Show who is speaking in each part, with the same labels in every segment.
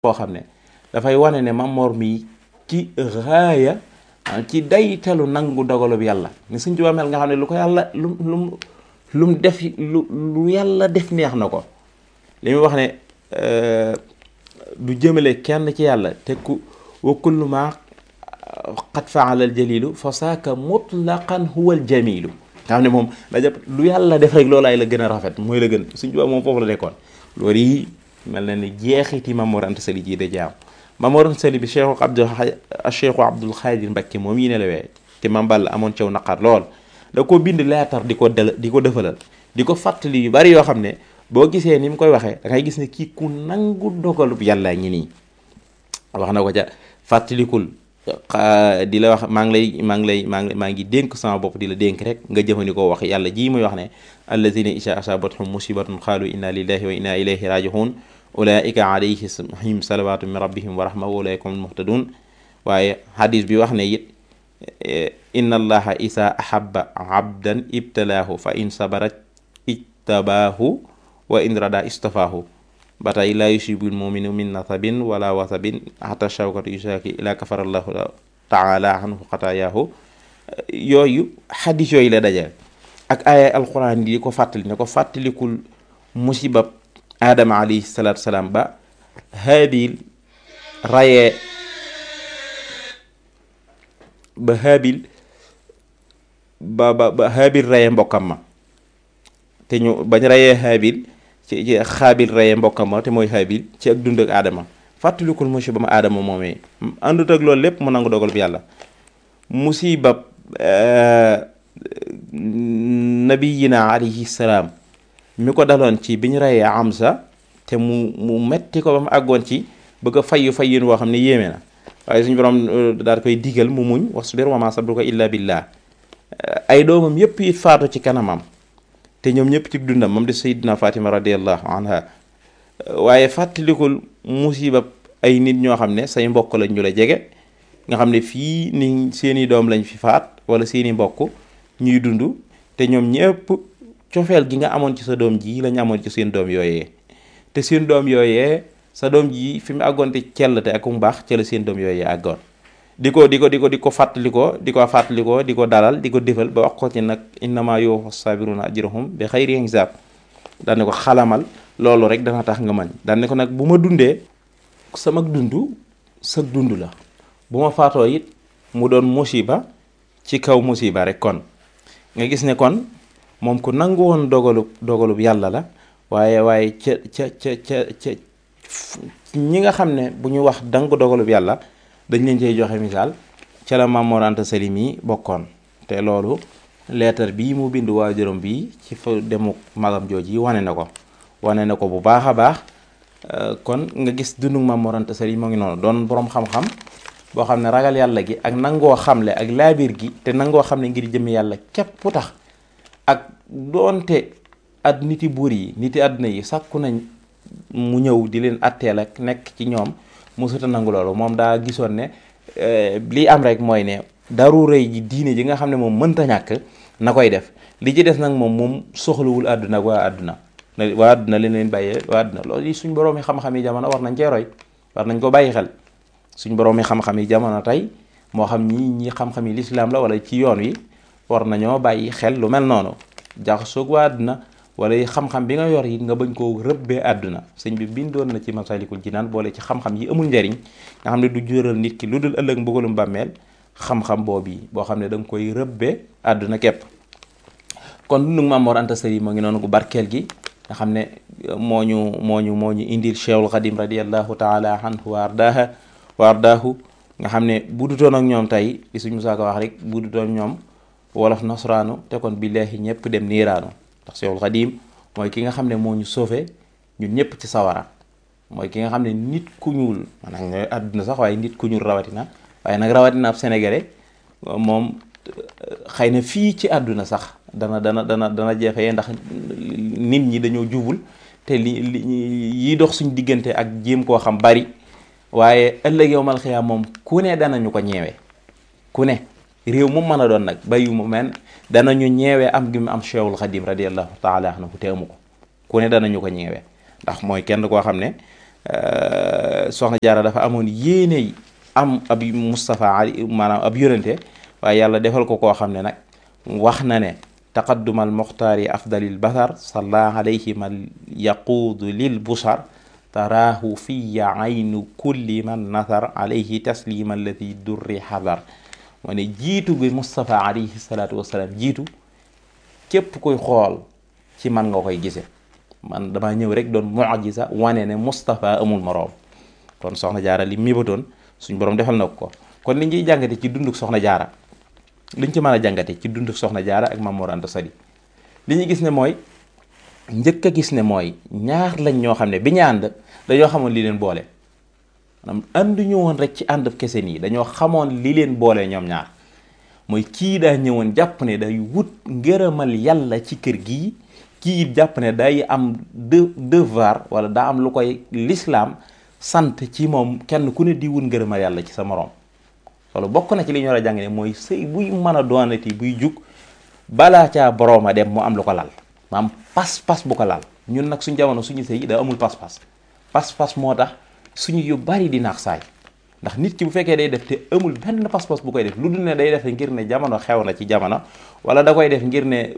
Speaker 1: foo xam ne dafay wane ne Mamor mi ci raaya ci daytalu nangu dogalub yàlla ni Sëñ Tuubaa mel nga xam ne lu ko yàlla lu lu lu mu def lu lu yàlla def neex na ko li muy wax ne du jëmale kenn ci yàlla te ku wa kullu ma qad faala al jalilu fa saaka mutlaqan huwa al jamilu nga xam ne moom da jàpp lu yàlla def rek loolaay la gën a rafet mooy la gën Sëñ Tuubaa moom foofu la nekkoon loolu yi mel na ni jeexiti Maam Mor Anta Sali ji da jaam Maam Mor Anta Sali bi Cheikhu Abdul Cheikhu Abdul Xaadir Mbakke moom yi nelawee te Maam Balla amoon caw naqar lool da ko bind leetar di ko del di ko defalal di ko fàttali yu bari yoo xam ne boo gisee ni mu koy waxee da ngay gis ne kii ku nangu dogalub yàlla ngi nii wax na ko ca fàttalikul di la wax maa ngi lay maa ngi lay maa ngi maa ngi dénk sama bopp di la dénk rek nga jëfandikoo wax yàlla jii muy wax ne allazina isha asabathum musibatun qalu inna lillahi wa inna ilayhi rajiun ulaika alayhim salawatu min rabbihim wa rahma wa ulaika hum muhtadun waaye hadis bi wax ne it inna allaha isa ahabba abdan ibtalaahu fa in sabarat ijtabaahu wa in rada istafaahu ba tey laa yusibul muminu min nasabin wala wasabin xata shawkatu yusaaki ila kafara allahu taala anhu xataayaahu yooyu xadis yooyu la daje ak aaya alquran yi di ko fàttali ne ko fàttalikul musibab aadama alayhi salaatu salaam ba haabil rayee ba haabil ba ba ba haabil rayee mbokkam ma te ñu bañ rayee haabil ci ci xaabil reye mbokkam ma te mooy xaabil ci ak dund ak aadama fàttalikul musiba ma aadama moomee àndut ak loolu lépp mu nangu dogal bi yàlla musiba nabiyina alayhi salaam mi ko daloon ci bi ñu reyee Amsa te mu mu metti ko ba mu àggoon ci bëgg a fayyu fayyin woo xam ne yéeme na waaye suñu borom daal koy digal mu muñ wasbir wa ma sabruka illa billah ay doomam yépp it faatu ci kanamam te ñoom ñëpp ci dundam moom de Seydina Fatima radiallahu anha waaye fàttalikul musiba ay nit ñoo xam ne say mbokk lañ ñu la jege nga xam ne fii ni seeni doom lañ fi faat wala seeni mbokk ñuy dund te ñoom ñëpp cofeel gi nga amoon ci sa doom ji lañ amoon ci seen doom yooyee te seen doom yooyee sa doom ji fi mu àggoon te cell te ak mu baax ca la seen doom yooyee àggoon di ko di ko di ko di ko fàttalikoo di ko fàttalikoo di ko dalal di ko defal ba wax ko ci nag innama yuwaffa sabiruna ajrahum bi xayri hisaab daan ne ko xalamal loolu rek dana tax nga mañ daan ne ko nag bu ma dundee sama dund sa dund la bu ma faatoo it mu doon musiba ci kaw musiba rek kon nga gis ne kon moom ku nangu woon dogalub dogalub yàlla la waaye waaye ca ca ca ca ca ñi nga xam ne bu ñu wax dangu dogalub yàlla dañ leen cey joxe misaal ca la Maam Mor Anta Sali mi bokkoon te loolu leetar bii mu bind waajuram bii ci fa demuk magam jooji wane na ko wane na ko bu baax a baax kon nga gis dundug Maam Mor Anta Sali moo ngi noonu doon boroom xam-xam boo xam ne ragal yàlla gi ak nangoo xamle ak laabir gi te nangoo xam ne ngir jëmm yàlla képp tax ak doonte at niti buur yi niti àdduna yi sàkku nañ mu ñëw di leen atteel ak nekk ci ñoom musuta nangu loolu moom daa gisoon ne lii am rek mooy ne daru rëy ji diine ji nga xam ne moom mënta ñàkk na koy def li ci des nag moom moom soxlawul àdduna ak waa àdduna waa àdduna leen leen bàyyee waa àdduna loolu yi suñ boroomi xam-xam yi jamono war nañ cee roy war nañ ko bàyyi xel suñ boroomi xam-xam yi jamono tey moo xam ñi ñi xam-xam yi lislaam la wala ci yoon wi war nañoo bàyyi xel lu mel noonu jaxasoog waa àdduna wala xam-xam bi nga yor yi nga bañ koo rëbbee àdduna sëñ bi bindoon na ci Masaalikul Jinaan boole ci xam-xam yi amul njariñ nga xam ne du jural nit ki lu dul ëllëg mbugalum bàmmeel xam-xam boobu yi boo xam ne da nga koy rëbbee àdduna képp kon dundu Maam Mor Anta Sali moo ngi noonu gu barkeel gi nga xam ne moo ñu moo ñu moo ñu indil Cheikhul Xadim radiallahu taala anhu wa ardaaha wa ardaahu nga xam ne bu dutoon ak ñoom tey li suñ Musaa Ka wax rek bu dutoon ñoom wolof nasraanu te kon billaahi ñëpp dem niiraanu ndax Cheikhul Xadim mooy ki nga xam ne moo ñu sauvé ñun ñëpp ci sawara mooy ki nga xam ne nit ku ñuul maanaam nga àdduna sax waaye nit ku ñuul rawatina waaye nag rawatina ab sénégalais moom xëy na fii ci àdduna sax dana dana dana dana jafee ndax nit ñi dañoo jubul te li li yi dox suñ diggante ak jéem koo xam bari waaye ëllëg yow mal xiyaam moom ku ne danañu ko ñeewee ku ne réew mu mën a doon nag bayu mu men danañu ñeewee am gi mu am Cheikhul Xadim radiallahu taala anhu te amu ko ku ne danañu ko ñeewee ndax mooy kenn koo xam ne soxna jaara dafa amoon yéene am ab Moustapha ali maanaam ab yonente waaye yàlla defal ko koo xam ne nag wax na ne taqaddumal muxtaari afdalil basar salla alayhi man yaquudu lil busar taraahu fiya aynu kulli man nasar alayhi taslima alladi durri xadar moo ne jiitu bi Moustapha alayhi salaatu wasalaam jiitu képp koy xool ci man nga koy gise man dama ñëw rek doon mujiza wane ne Moustapha amul moroom kon soxna jaara li mébatoon suñ borom defal na ko kon li ñuy jàngate ci dunduk soxna jaara liñ ci mën a jàngate ci dunduk soxna jaara ak Maam Mor Anta Sali li ñu gis ne mooy njëkk a gis ne mooy ñaar lañ ñoo xam ne bi ñu ànd dañoo xamoon li leen boole maanaam ànduñu woon rek ci ànd kese nii dañoo xamoon li leen boole ñoom ñaar mooy kii daa ñëwoon jàpp ne day wut ngërëmal yàlla ci kër gii kii it jàpp ne day am de devoir wala daa am lu koy lislaam sant ci moom kenn ku ne di wut ngërëmal yàlla ci sa moroom loolu bokk na ci li ñu war a jàng ne mooy sëy buy mën a doonati buy jug balaa caa boroom a dem mu am lu ko lal maam pas-pas bu ko lal ñun nag suñ jamono suñu sëy da amul pas-pas pas-pas moo tax suñu yu bari di naax saay ndax nit ki bu fekkee day def te amul benn pas-pas bu koy def lu dul ne day def ngir ne jamono xew na ci jamono wala da koy def ngir ne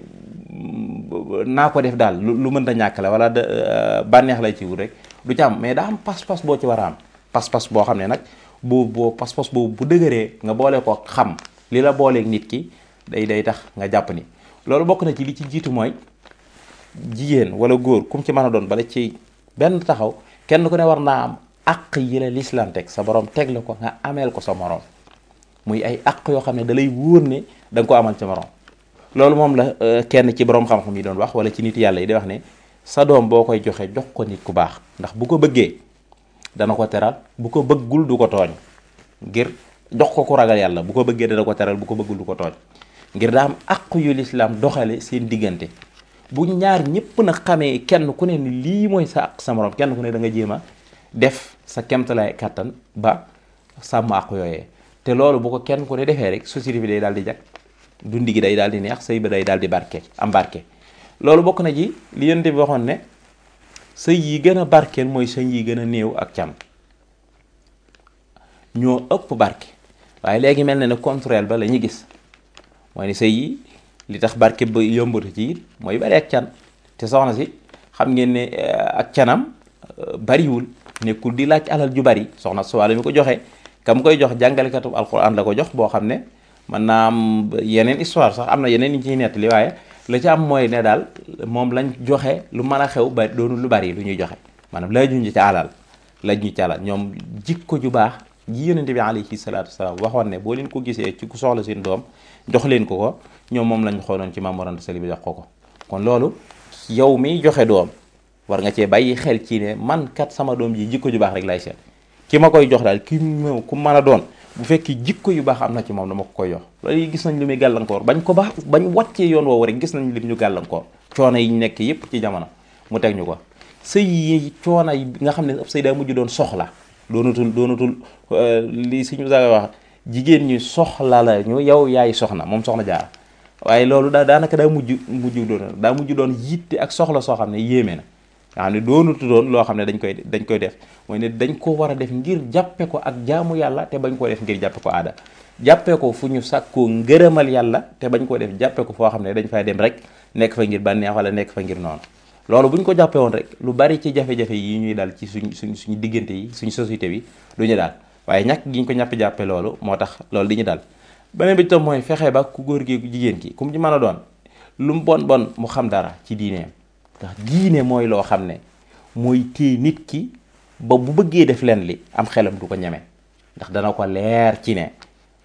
Speaker 1: naa ko def daal lu mën ta ñàkk la wala bànneex lay ci wut rek du ci am mais daa am pas-pas boo ci war a am pas-pas boo xam ne nag boo boo pas-pas boobu bu dëgëree nga boole ko xam li la booleeg nit ki day day tax nga jàpp ni loolu bokk na ci li ci jiitu mooy jigéen wala góor kum ci mën a doon bala ci benn taxaw kenn ku ne war naa am àq yi la lislaam teg sa borom teg la ko nga ameel ko sa morom muy ay àq yoo xam ne da lay wóor ne da nga ko amal sa morom loolu moom la kenn ci borom xam-xam yi doon wax wala ci nit yàlla yi di wax ne sa doom boo koy joxe jox ko nit ku baax ndax bu ko bëggee dana ko teral bu ko bëggul du ko tooñ ngir jox ko ku ragal yàlla bu ko bëggee dana ko teral bu ko bëggul du ko tooñ ngir daa am àq yu lislaam doxale seen diggante bu ñaar ñëpp na xamee kenn ku ne ni lii mooy sa àq sa morom kenn ku ne da nga jéem a def sa kemtalaay kàttan ba sàmm àq yooyee te loolu bu ko kenn ku ne defee rek société bi day daal di jag dundi gi day daal di neex sëy ba day daal di barke am barke loolu bokk na ci li yonent bi waxoon ne sëy yi gën a barkeel mooy sëy yi gën a néew ak can ñoo ëpp barke waaye léegi mel na ne contraire ba la ñu gis mooy ne sëy yi li tax barke ba yombatu ci it mooy bari ak can te soxna si xam ngeen ne ak canam bariwul nekkul di laaj alal ju bari soxna su wàlla mi ko joxe kam koy jox jàngalekatu alquran la ko jox boo xam ne mën naa am yeneen histoire sax am na yeneen ñu ciy nettali waaye la ci am mooy ne daal moom lañ joxe lu mën a xew ba doonul lu bari lu ñuy joxe maanaam laajuñu ci alal laaj ñu ci alal ñoom jikko ju baax ji yonente bi alayhi salaatu wasalaam waxoon ne boo leen ko gisee ci ku soxla seen doom jox leen ko ko ñoom moom lañ xooloon ci Maam Mor Anta Sali bi jox ko ko kon loolu yow miy joxe doom war nga cee bàyyi xel ci ne man kat sama doom ji jikko ju baax rek lay seet ki ma koy jox daal ki mu ku mën a doon bu fekkee jikko yu baax am na ci moom dama ko koy jox loolu gis nañ li muy gàllankoor bañ ko baax bañ wàccee yoon woowu rek gis nañ lim ñu gàllankoor coono yi ñu nekk yépp ci jamono mu teg ñu ko sëy yi coono yi nga xam ne ab sëy daa mujj doon soxla doonatul doonatul li suñu saga wax jigéen ñi soxla la ñu yow yaay soxna moom soxna jaar waaye loolu daa daanaka daa mujj mujj doon daa mujj doon yitte ak soxla soo xam ne yéeme na nga xam ne doonatu doon loo xam ne dañ koy dañ koy def mooy ne dañ ko war a def ngir jàppe ko ak jaamu yàlla te bañ koo def ngir jàppe ko aada jàppe ko fu ñu sàkkoo ngërëmal yàlla te bañ koo def jàppe ko foo xam ne dañ fay dem rek nekk fa ngir bànneex wala nekk fa ngir noonu loolu bu ñu ko jàppee woon rek lu bari ci jafe-jafe yi ñuy dal ci suñ suñ suñu diggante yi suñu société bi du ñu daal waaye ñàkk gi ñu ko ñàpp jàppe loolu moo tax loolu di ñu daal beneen bi tam mooy fexe ba ku góor gi jigéen ki ku mu ci mën a doon lu mu bon bon mu xam dara ci diineem ndax diine mooy loo xam ne mooy téye nit ki ba bu bëggee def leen li am xelam du ko ñeme ndax dana ko leer ci ne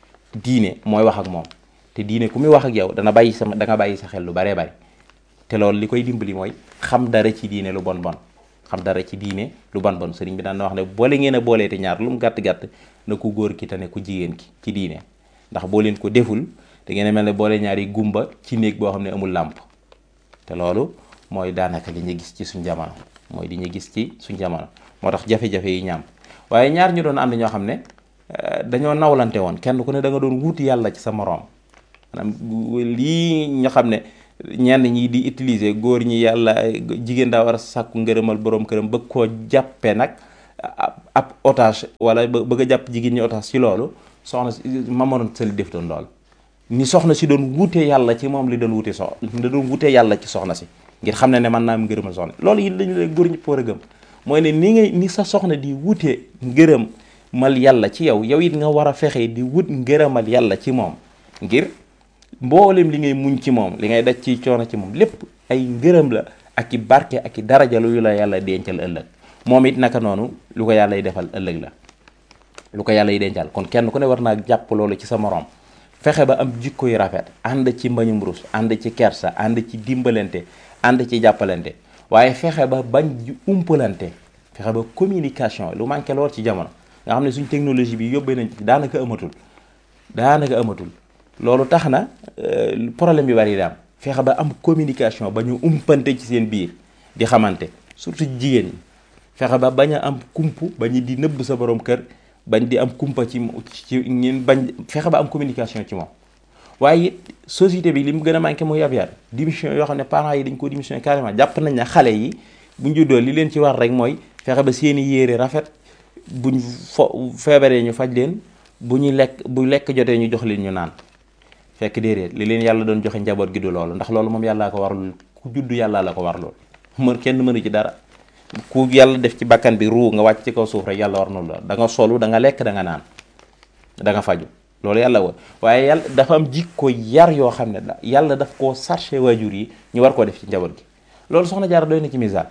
Speaker 1: diine mooy wax ak moom te diine ku muy wax ak yow dana bàyyi sama da nga bàyyi sa xel lu baree bari te loolu li koy dimbali mooy xam dara ci diine lu bon bon xam dara ci diine lu bon bon sëriñ bi daan na wax ne boole ngeen a boolee te ñaar lu mu gàtt gàtt na ku góor ki te ne ku jigéen ki ci diine ndax boo leen ko deful da ngeen a mel ne boole ñaari gumba ci néeg boo xam ne amul làmp te loolu mooy daanaka li ñu gis ci suñ jamono mooy li ñu gis ci suñ jamono moo tax jafe-jafe yi ñaam waaye ñaar ñu doon ànd ñoo xam ne dañoo nawlante woon kenn ku ne da nga doon wuti yàlla ci sa moroom maanaam lii nga xam ne ñenn ñi di utiliser góor ñi yàlla jigéen daa war a sàkku ngërëmal borom këram bëgg koo jàppe nag ab otage wala bëgg a jàpp jigéen ñi otage ci loolu soxna si mamoon sali def doon loolu ni soxna si doon wute yàlla ci moom li doon wute sox da doon wute yàlla ci soxna si ngir xam ne ne mën naa am ngërëmal soxna loolu it lañu la góor ñëpp war a gëm mooy ne ni ngay ni sa soxna di wute ngërëm mal yàlla ci yow yow it nga war a fexe di wut ngërëmal yàlla ci moom ngir mboolem li ngay muñ ci moom li ngay daj ci coono ci moom lépp ay ngërëm la ak i barke ak i daraja lu la yàlla dencal ëllëg moom it naka noonu lu ko yàlla y defal ëllëg la lu ko yàlla y dencal kon kenn ku ne war naa jàpp loolu ci sa morom fexe ba am jikko yu rafet ànd ci mbañum rus ànd ci kersa ànd ci dimbalante ànd ci jàppalante waaye fexe ba bañ umpalante fexe ba communication lu manqué lool ci jamono nga xam ne suñ technologie bi yóbbee nañ ci daanaka amatul daanaka amatul loolu tax na problème bi bari daam fexe ba am communication ba ñu umpante ci seen biir di xamante surtout jigéen ñi fexe ba bañ a am kumpu ba ñu di nëbb sa borom kër bañ di am kumpa ci ci ñun bañ fexe ba am communication ci moom waaye it société bi li mu gën a manqué mooy yab yar démission yoo xam ne parents yi dañ ko démission carrément jàpp nañ ne xale yi buñ juddoo li leen ci war rek mooy fexe ba seeni yére rafet buñ fo feebaree ñu faj leen bu ñu lekk bu lekk jotee ñu jox leen ñu naan fekk déedéet li leen yàlla doon joxe njaboot gi du loolu ndax loolu moom yàllaa ko warlul ku juddu yàllaa la ko war loolu mën kenn mënu ci dara ku yàlla def ci bakkan bi ruu nga wàcc ci kaw suuf rek yàlla war na la da nga solu da nga lekk da nga naan da nga faju loolu yàlla woon waaye yàlla dafa am jikko yar yoo xam ne yàlla daf koo sarché waajur yi ñu war koo def ci njaboot gi loolu soxna Jaara doy na ci misaal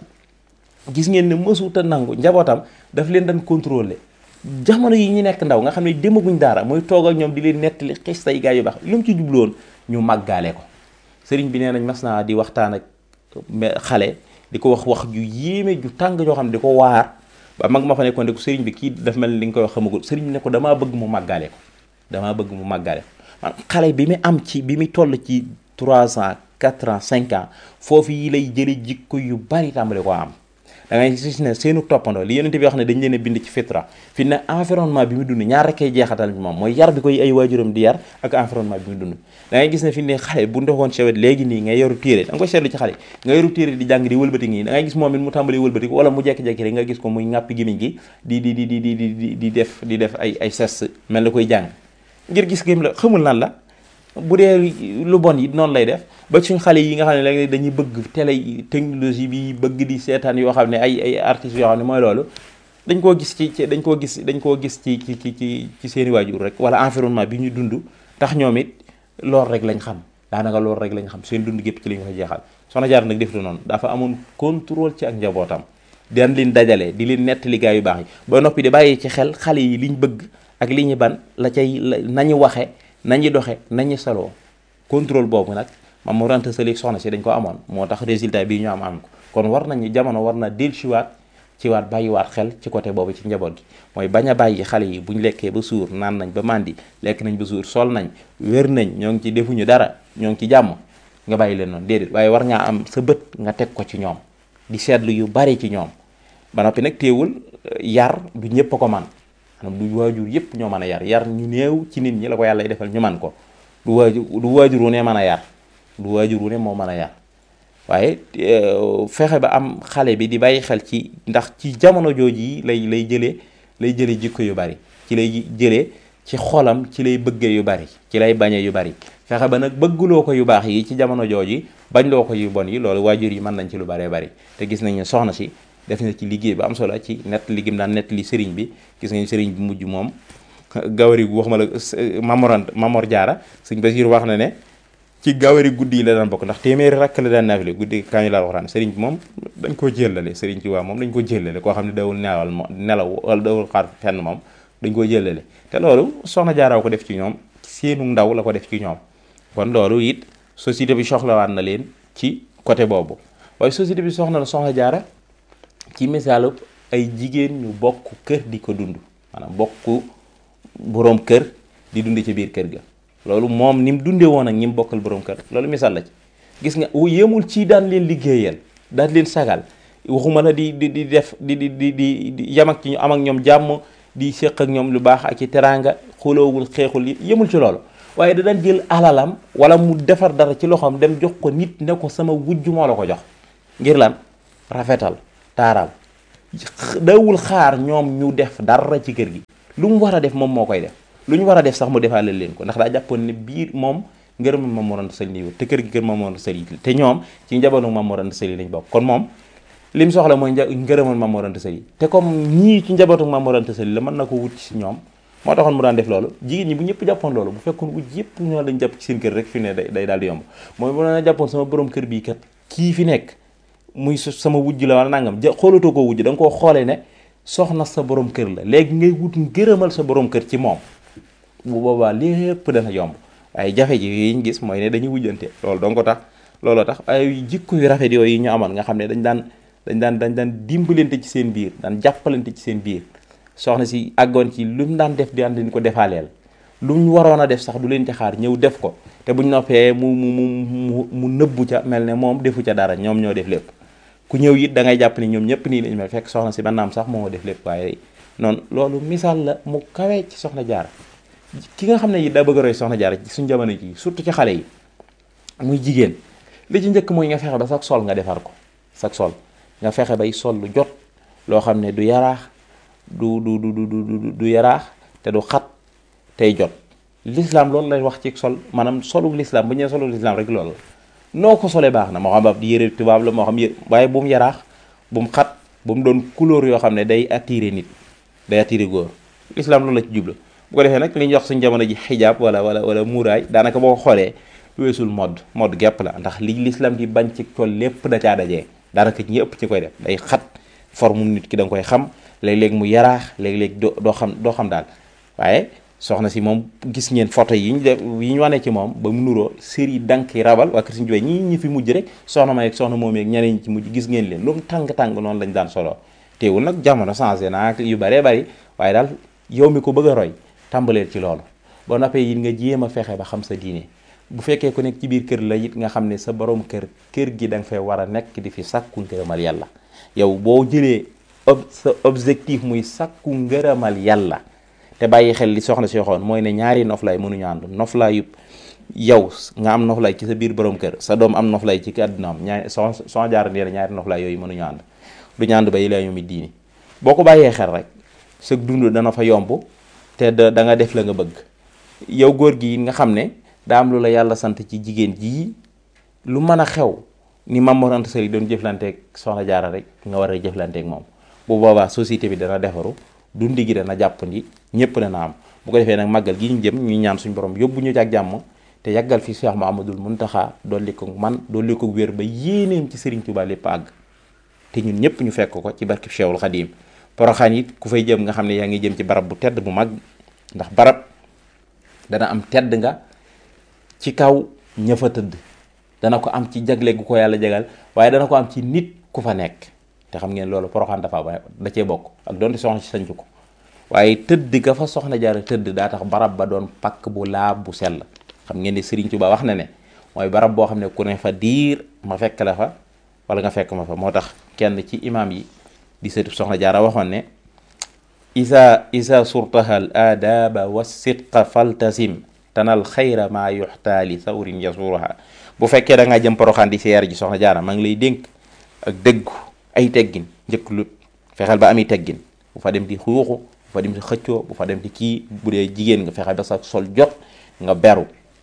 Speaker 1: gis ngeen ne mësuta nangu njabootam daf leen daan contrôler jamono yi ñu nekk ndaw nga xam ne demaguñ daara mooy toog ak ñoom di leen nettali xis tay gaa yu baax lu mu ci jubloon ñu màggaale ko sëriñ bi nee nañ mas naa di waxtaan ak xale di ko wax wax ju yéeme ju tàng joo xam ne di ko waar ba mag ma fa nekkoon de ko sëriñ bi kii daf mel ni li nga koy wax xamagul sëriñ bi ne ko damaa bëgg mu màggaale ko damaa bëgg mu màggaale ko man xale bi mu am ci bi mu toll ci 3 ans 4 ans 5 ans foofu yi lay jële jikko yu bari tàmbali ko am da ngay gis ne seenu toppandoo li yonente bi wax ne dañ leen a bind ci fitra fi ne environnement bi mu dund ñaar rekkee jeexatal ci moom mooy yar bi koy ay waajuram di yar ak environnement bi mu dund da ngay gis ne fi ne xale bu ndoxoon sewet léegi nii ngay yoru téere da nga koy seetlu ci xale nga yoru téere di jàng di wëlbati ngi da ngay gis moom it mu tàmbali wëlbati wala mu jekki-jekki rek nga gis ko muy ŋàppi gémmiñ gi di di di di di di di def di def ay ay ses mel na koy jàng ngir gis gém la xamul nan la bu dee lu bon yi noonu lay def ba suñ xale yi nga xam ne léegi dañuy bëgg télé technologie bi bëgg di seetaan yoo xam ne ay ay artistes yoo xam ne mooy loolu dañ koo gis ci dañ koo gis dañ koo gis ci ci ci ci ci seeni waajur rek wala environnement bi ñu dund tax ñoom it loolu rek lañ xam daanaka loolu rek lañ xam seen dund gépp ci lañ ko jeexal soxna Jaara nag def du noonu dafa amoon contrôle ci ak njabootam daan leen dajale di leen nettali gaa yu baax yi ba noppi di bàyyi ci xel xale yi liñ bëgg ak li ñu ban la cay nañu waxe nañu doxe nañu saloo contrôle boobu nag mam mu rente salik soxna si dañ ko amoon moo tax résultat bii ñu am am ko kon war nañu jamono war na dellusiwaat ci waat bàyyiwaat xel ci côté boobu ci njaboot gi mooy bañ a bàyyi xale yi bu ñu lekkee ba suur naan nañ ba màndi lekk nañ ba suur sol nañ wér nañ ñoo ngi ci defuñu dara ñoo ngi ci jàmm nga bàyyi leen noonu déedéet waaye war ngaa am sa bët nga teg ko ci ñoom di seetlu yu bari ci ñoom ba noppi nag téewul yar du ñëpp a ko man maanaam du waajur yëpp ñoo mën a yar yar ñu néew ci nit ñi la ko yàlla defal ñu man ko du waajur du waajur wu ne mën a yar du waajur wu ne moo mën a yar waaye fexe ba am xale bi di bàyyi xel ci ndax ci jamono jooju yi lay lay jëlee lay jëlee jikko yu bari ci lay jëlee ci xolam ci lay bëggee yu bari ci lay bañee yu bari fexe ba nag bëgguloo ko yu baax yi ci jamono jooju bañ loo ko yu bon yi loolu waajur yi mën nañ ci lu baree bari te gis nañ ne soxna si def na ci liggéey bu am solo ci nett li gim daan nett li sëriñ bi gis nañ sëriñ bi mujj moom gawari gu wax ma la mamorant mamor jaara sëñ Basiir wax na ne ci gawari guddi yi la daan bokk ndax téeméeri rakk la daan naafile guddi kañu laa waxtaan sëriñ bi moom dañ koo jëllale sëriñ ci waa moom dañ ko jëllale koo xam ne dawul nelawal moom nelaw wala dawul xaar fenn moom dañ koo jëllale te loolu soxna jaaraw ko def ci ñoom seenu ndaw la ko def ci ñoom kon loolu it société bi soxlawaat na leen ci côté boobu waaye société bi soxna la soxna jaara ci misaalu ay jigéen ñu bokk kër di ko dund maanaam bokk boroom kër di dund ci biir kër ga loolu moom ni mu dundee woon ak ñi mu bokkal boroom kër loolu misaal la ci gis nga yemul ci daan leen liggéeyal daan leen sagal waxuma la di di di def di di di di yam ak ci ñu am ak ñoom jàmm di séq ak ñoom lu baax ak ci teraanga xuloowul xeexul yemul ci loolu waaye da daan jël alalam wala mu defar dara ci loxoom dem jox ko nit ne ko sama wujj moo la ko jox ngir lan rafetal taaral dawul xaar ñoom ñu def dara ci kër gi lu mu war a def moom moo koy def lu ñu war a def sax mu defaale leen ko ndax daa jàppoon ne biir moom ngërëmal Maam Mor Anta Sali nii te kër gi kër Maam Mor Anta Sali te ñoom ci njabootu Maam Mor Anta Sali lañ bokk kon moom lim soxla mooy ngërëmal Maam Mor Anta Sali te comme ñii ci njabootu Maam Mor Anta Sali la mën na ko wut ci ñoom moo taxoon mu daan def loolu jigéen ñi bu ñëpp jàppoon loolu bu fekkoon wut yëpp ñoo lañ jàpp ci seen kër rek fi ne day day daal di yomb mooy bu na jàppoon sama borom kër bii kat kii fi nekk muy sama wujj la wala nangam ja xoolatoo koo wujj da nga koo xoolee ne soxna sa borom kër la léegi ngay wut ngërëmal sa borom kër ci moom bu boobaa lépp dana yomb waaye jafe ji yi ñu gis mooy ne dañuy wujjante loolu donc tax looloo tax ay jikko yu rafet yooyu ñu amoon nga xam ne dañ daan dañ daan dañ daan dimbalante ci seen biir daan jàppalante ci seen biir soxna si àggoon ci lu mu daan def di leen ko defaaleel lu mu waroon a def sax du leen ci xaar ñëw def ko te buñ noppee mu mu mu mu nëbbu ca mel ne moom defu ca dara ñoom ñoo def lépp ku ñëw it da ngay jàpp ni ñoom ñëpp nii lañ mel fekk soxna si ba naam sax moo def lépp waaye noonu loolu misaal la mu kawee ci soxna jaara ki nga xam ne it daa bëgg a roy soxna jaara ci suñ jamono ji surtout ci xale yi muy jigéen li ci njëkk mooy nga fexe ba sax sol nga defar ko sax sol nga fexe bay sol lu jot loo xam ne du yaraax du du du du du yaraax te du xat tey jot l'islam loolu lay wax ci sol maanaam solu l'islam bu ñu nee solu l'islam rek loolu la noo ko solee baax na moo xam ab di yére tubaab la moo xam yére waaye bu mu yaraax bu mu xat bu mu doon couleur yoo xam ne day attiré nit day attiré góor l'islam loolu la ci jublu bu ko defee nag li ñuy wax suñ jamono ji xijaab wala wala wala muuraay daanaka boo ko xoolee weesul mode mode gépp la ndax li l'islam di bañ ci col lépp da caa dajee daanaka ñi ëpp ci koy def day xat forme nit ki da nga koy xam léeg-léeg mu yaraax léeg-léeg doo doo xam doo xam daal waaye soxna si moom gis ngeen photo yi ñu def yi ñu wane ci moom ba mu nuroo série danki rabal waa kër Sëriñ Tuubaa ñi ñi fi mujj rek soxna may ak soxna moom ak ñeneen ñi ci mujj gis ngeen leen lu mu tàng-tàng noonu lañ daan solo teewul nag jamono changé na ak yu bëree bëri waaye daal yow mi ko bëgg a roy tàmbaleel ci loolu ba noppee it nga jéem a fexe ba xam sa diine bu fekkee ku nekk ci biir kër la it nga xam ne sa borom kër kër gi da nga fay war a nekk di fi sàkku ngërëmal yàlla yow boo jëlee ob sa objectif muy sàkku ngërëmal yàlla te bàyyi xel li soxna si waxoon mooy ne ñaari noflaay mënuñu ànd noflaay yëpp yow nga am noflaay ci sa biir borom kër sa doom am noflaay ci àddunaam ñaari son son jaar nee na ñaari noflaay yooyu mënuñu ànd du ñu ànd ba yi laa yomi diini boo ko bàyyee xel rek sa dund dana fa yomb te da da nga def la nga bëgg yow góor gi nga xam ne daa am lu la yàlla sant ci jigéen jii lu mën a xew ni Maam Mor Anta Sali doon jëflanteeg soxna jaara rek nga war a jëflanteeg moom bu boobaa société bi dana defaru dundi gi dana jàppandi ñëpp dana am bu ko defee nag màggal gi ñu jëm ñu ñaan suñu borom yóbbu ñu ci ak jàmm te yàggal fi Cheikh Mouhamadoul Mountakha dolli ko man dolli ko wér ba yéeneem ci Serigne Touba lépp àgg te ñun ñëpp ñu fekk ko ci barkib Cheikhul Khadim Poroxaan it ku fay jëm nga xam ne yaa ngi jëm ci barab bu tedd bu mag ndax barab dana am tedd nga ci kaw ña fa tëdd dana ko am ci jagle gu ko yàlla jagal waaye dana ko am ci nit ku fa nekk te xam ngeen loolu Poroxaan dafa ba da cee bokk ak doonte soxna si sañcu ko waaye tëdd ga fa soxna jaara tëdd daa tax barab ba doon pakk bu laab bu sell xam ngeen ne Serigne Touba wax na ne mooy barab boo xam ne ku ne fa diir ma fekk la fa wala nga fekk ma fa moo tax kenn ci imaam yi di sëtub soxna jaara waxoon ne isa isa surtaha al aadaba wa sidqa faltasim tanal xayra maa yuxtaali sawrin yasuruha bu fekkee da ngaa jëm poroxaan di seer ji soxna jaara maa ngi lay dénk ak dëggu ay teggin njëkk lut fexeel ba ami teggin bu fa dem di xuuxu bu fa dem di xëccoo bu fa dem di kii bu dee jigéen nga fexeel ba sa sol jot nga beru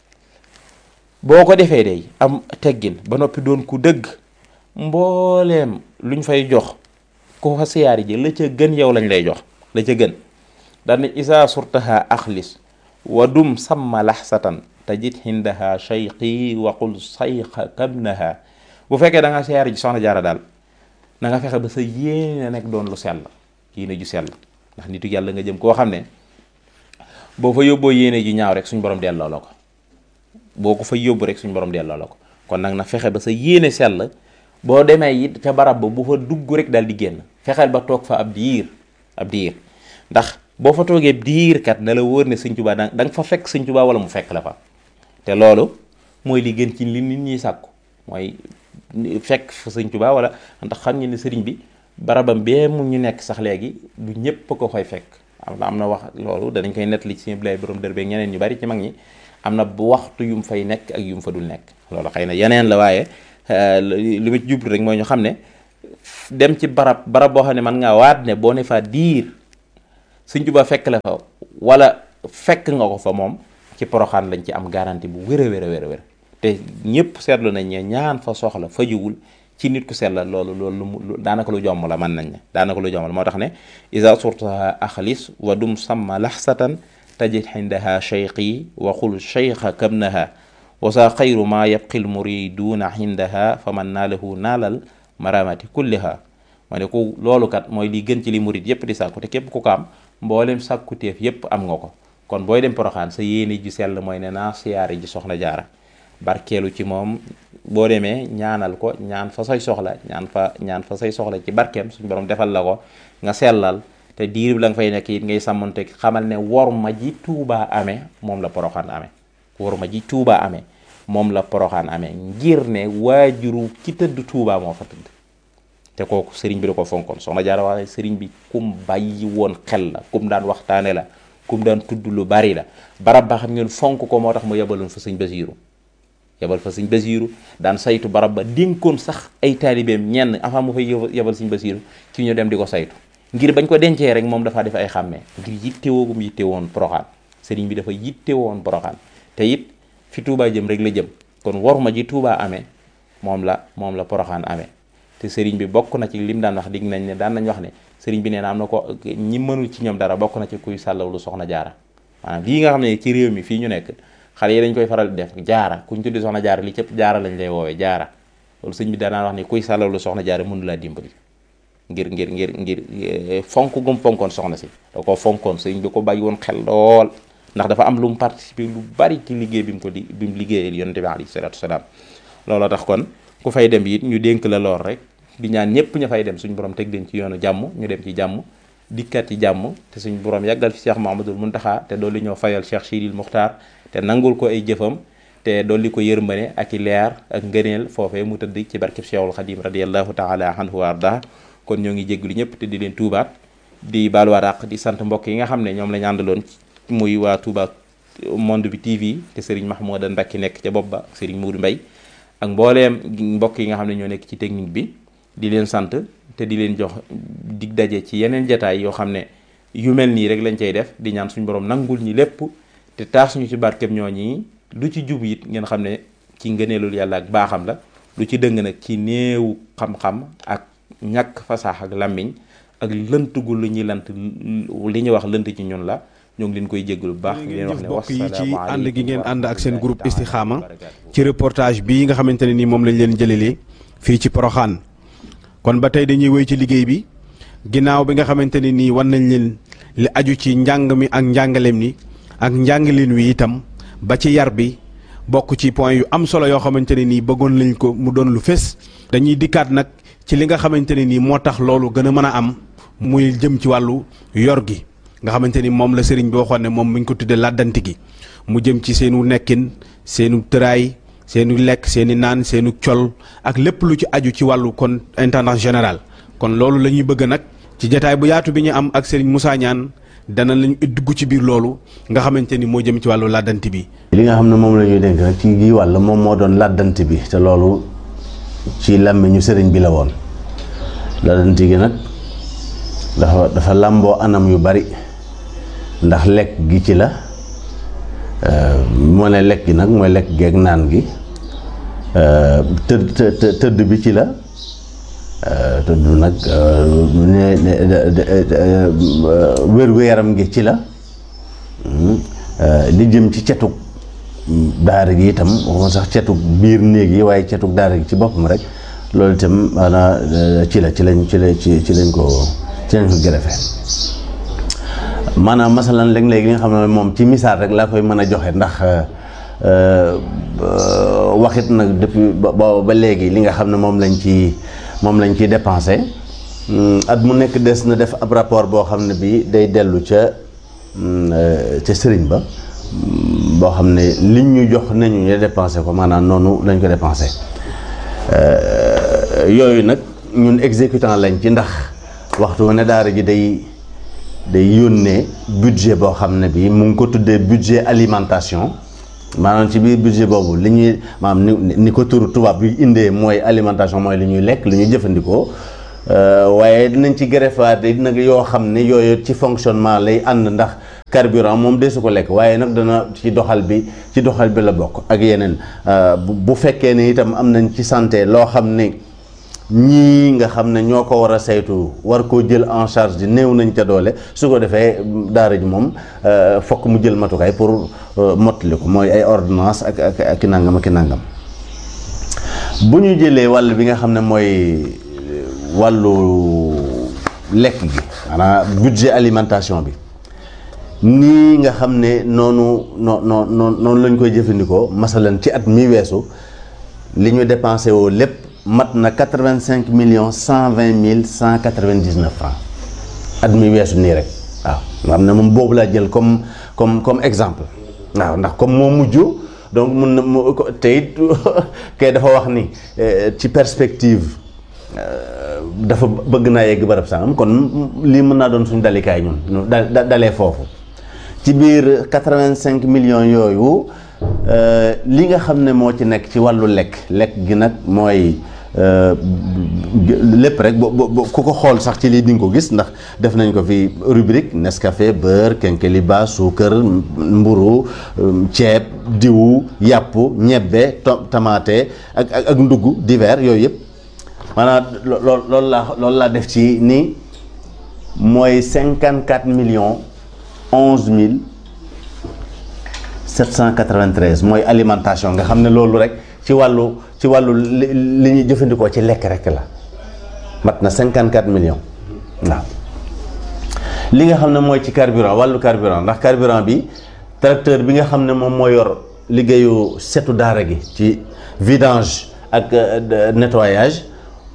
Speaker 1: boo ko defee day am teggin ba noppi doon ku dëgg mbooleem luñ fay jox ko fa siyaari ji la ca gën yow lañ lay jox la ca gën dana isa surtaha axlis wa dum samma laxsatan tajid hindaha cheyqi waqul sayqa kabnaha bu fekkee da nga siyaari ji soxna jaara daal na nga fexe ba sa yéene nekk doon lu sell yéene ju sell ndax nitu yàlla nga jëm koo xam ne boo fa yóbboo yéene ju ñaaw rek suñ borom delloo la ko boo ko fa yóbbu rek suñ borom delloo la ko kon nag na fexe ba sa yéene sell boo demee it ca barab ba bu fa dugg rek daal di génn fexeel ba toog fa ab diir ab diir ndax boo fa toogee diir kat na la wóor ne sëñ Tuubaa da nga fa fekk sëñ Tuubaa wala mu fekk la fa te loolu mooy li gën ci li nit ñi sàkku mooy fekk fa sëñ Tuubaa wala ndax xam ngeen ne sëriñ bi barabam bee mu ñu nekk sax léegi du ñëpp ko fay fekk am na am na wax loolu danañ koy nettali ci sëñ Ablaye borom dër beeg ñeneen ñu bari ci mag ñi am na bu waxtu yu mu fay nekk ak yu mu fa dul nekk loolu xëy na yeneen la waaye li ma ci jublu rek mooy ñu xam ne dem ci barab barab boo xam ne man ngaa waat ne boo ne fa diir Sëñ Tuubaa fekk la fa wala fekk nga ko fa moom ci poroxaan lañ ci am garantie bu wér a wér a wér a wér te ñëpp seetlu nañ ne ñaan fa soxla fajuwul ci nit ku sell loolu loolu lu daanaka lu jomm la mën nañ ne daanaka lu jomm la moo tax ne isa surtaha axlis wa dum samma laxsatan tajid xindaha cheyqi wa xul cheykha kabnaha wa sa xayru ma yabqil muriduuna xindaha fa man naalahu naalal maramati kulliha ma ne ku loolu kat mooy li gën ci li murid yépp di sàkku te képp ku ko am mboolem sàkkuteef yépp am nga ko kon booy dem poroxaan sa yéene ji sell mooy ne naa siyaare ji soxna jaara barkeelu ci moom boo demee ñaanal ko ñaan fa say soxla ñaan fa ñaan fa say soxla ci barkeem suñu borom defal la ko nga sellal te diir bi la nga fay nekk it ngay sàmmonte xamal ne wor ma ji tuubaa amee moom la poroxaan amee wor ma ji tuubaa amee moom la poroxaan amee ngir ne waajuru ki tëdd tuubaa moo fa tëdd te kooku sëriñ bi da ko fonkoon soxna jaara waaye sëriñ bi kum bàyyi woon xel la kum daan waxtaane la kum daan tudd lu bari la barab ba xam ngeen fonk ko moo tax mu yebaloon fa sëñ Basiiru yebal fa sëñ Basiiru daan saytu barab ba dénkoon sax ay taalibeem ñenn avant mu fay yebal sëñ Basiiru ci ñu dem di ko saytu ngir bañ ko dencee rek moom dafaa def ay xàmmee ngir yittewoogum yitte woon poroxaan sëriñ bi dafa yitte woon poroxaan te it fi Touba jëm rek la jëm kon war ma ji Touba amee moom la moom la poroxaan amee te sëriñ bi bokk na ci lim daan wax dig nañ ne daan nañ wax ne sëriñ bi nee na am na ko ñi mënul ci ñoom dara bokk na ci kuy sàllawlu soxna jaara maanaam lii nga xam ne ci réew mi fii ñu nekk xale yi dañ koy faral di def jaara kuñ tuddi soxna jaara li cëpp jaara lañ lay woowee jaara loolu sëñ bi daanaan wax ne kuy sàllawlu soxna jaara mënu laa dimbali ngir ngir ngir ngir fonk gum fonkoon soxna si da ko fonkoon sëriñ bi ko bàyyi woon xel lool ndax dafa am lu mu participer lu bari ci liggéey bi mu ko di bi mu liggéeyal yonente bi alayhi salaatu wasalaam looloo tax kon ku fay dem it ñu dénk la lool rek di ñaan ñëpp ña fay dem suñu borom teg leen ci yoonu jàmm ñu dem ci jàmm dikkat ci jàmm te suñu borom yàggal fi Cheikh Mahamadul Muntaxa te dolli ñoo fayal Cheikh Sidil Muxtaar te nangul ko ay jëfam te dolli ko yërmane ak i leer ak ngëneel foofee mu tëdd ci barkeb Cheikhul Xadim radiallahu taala anhu wa arda kon ñoo ngi jégglu ñëpp te di leen tuubaat di baaluwaat àq di sant mbokk yi nga xam ne ñoom lañu àndaloon muy waa Touba Monde bi TV te Serigne Mahmouda Mbacke nekk ca bopp ba Serigne Moudou Mbaye ak mbooleem mbokk yi nga xam ne ñoo nekk ci technique bi di leen sant te di leen jox dig daje ci yeneen jataay yoo xam ne yu mel nii rek lañ cay def di ñaan suñu borom nangul ñi lépp te taas ñu ci barkeb ñoo ñi lu ci jub it ngeen xam ne ci ngëneelul yàlla ak baaxam la lu ci dëng nag ci néewu xam-xam ak ñàkk fasaax ak làmmiñ ak lënt gu lu ñuy lant li ñuy wax lënt ci ñun la ñoo ngi leen koy jéggalu bu baax di leen wax ne
Speaker 2: mbokk yi ci ànd gi ngeen ànd ak seen groupe Istikhama ci reportage bii nga xamante ne nii moom lañ leen jëlelee fii ci Poroxaan kon ba tey dañuy wéy ci liggéey bi ginnaaw bi nga xamante ne nii wan nañ leen li aju ci njàng mi ak njàngaleem ni ak njàngaleen wi itam ba ci yar bi bokk ci point yu am solo yoo xamante ne nii bëggoon lañ ko mu doon lu fés dañuy dikkaat nag ci li nga xamante ne nii moo tax loolu gën a mën a am muy jëm ci wàllu yor gi nga xamante ni moom la sëriñ bi waxoon ne moom mi ngi ko tuddee làddanti gi mu jëm ci seenu nekkin seenu tëraay seenu lekk seeni naan seenu col ak lépp lu ci aju ci wàllu kon intendant général kon loolu la ñuy bëgg nag ci jataay bu yaatu bi ñu am ak sëriñ Moussa Niane dana lañu dugg ci biir loolu nga xamante ni moo jëm ci wàllu làddanti bi.
Speaker 3: li nga xam ne moom la ñuy dénk nag ci gii wàll moom moo doon làddanti bi te loolu ci làmmiñu sëriñ bi la woon làddanti gi nag dafa dafa làmboo anam yu bari ndax lekk gi ci la moo ne lekk gi nag mooy lekk geeg naan gi tëdd tëdd bi ci la tëdd nag wér-gu-yaram gi ci la li jëm ci cetug daara gi itam waxuma sax cetug biir néeg yi waaye cetug daara gi ci boppam rek loolu itam maanaam ci la ci lañ ci la ci ci lañ ko ci lañ ko gërëfee maanaam masalan léeg-léeg li nga xam ne moom ci misaal rek laa koy mën a joxe ndax waxit nag depuis ba ba léegi li nga xam ne moom lañ ci moom lañ ciy dépensé at mu nekk des na def ab rapport boo xam ne bii day dellu ca ca sëriñ ba boo xam ne liñ ñu jox nañu ñu dépensé ko maanaam noonu lañ ko dépensé yooyu nag ñun exécutant lañ ci ndax waxtu ne daara ji day day yónnee budget boo xam ne bii mu ngi ko tuddee budget alimentation maanaam ci biir budget boobu li ñuy maanaam ni ni ko turu tubaab bi indee mooy alimentation mooy li ñuy lekk li ñuy jëfandikoo waaye dinañ ci greffaat yi nag yoo xam ne yooyu ci fonctionnement lay ànd ndax carburant moom desu ko lekk waaye nag dana ci doxal bi ci doxal bi la bokk ak yeneen bu fekkee ne itam am nañ ci santé loo xam ne ñii nga xam ne ñoo ko war a saytu war koo jël en charge di néew nañ ca doole su ko defee daara ji moom fokk mu jël matukaay pour mottali ko mooy ay ordonnance ak ak ak nangam ak nangam bu ñu jëlee wàll bi nga xam ne mooy wàllu lekk gi maanaam budget alimentation bi nii nga xam ne noonu noo noo noonu lañ koy jëfandikoo masalan ci at mi weesu li ñu dépensé woo lépp mat na quatre-vingt-cinq millions cent vingt mille cent quatre-vingt-dix-neuf francs at mi weesu nii rek waaw nga xam ne moom boobu laa jël comme comme comme exemple waaw ndax comme moo mujj donc mun na mu te it kay dafa wax ni ci perspective dafa bëgg naa yegg barab sangam kon lii mën naa doon suñu dalikaay ñun da dalee foofu ci biir quatre-vingt-cinq millions yooyu li nga xam ne moo ci nekk ci wàllu lekk lekk gi nag mooy lépp rek bo ku ko xool sax ci lii di nga ko gis ndax def nañ ko fi rubrique Nescafé beurre kenkeliba suukar mburu ceeb diwu yàpp ñebbe tamaate ak ak ak ndugg divers yooyu yëpp maanaam lool loolu laa loolu laa def ci ni mooy cinquante quatre millions onze mille sept cent quatre-vingt-treize mooy alimentation nga xam ne loolu rek ci wàllu ci wàllu li ñuy jëfandikoo ci lekk rek la mat na cinquante quatre millions waaw li nga xam ne mooy ci carburant wàllu carburant ndax carburant bi tracteur bi nga xam ne moom moo yor liggéeyu setu daara gi ci vidange ak nettoyage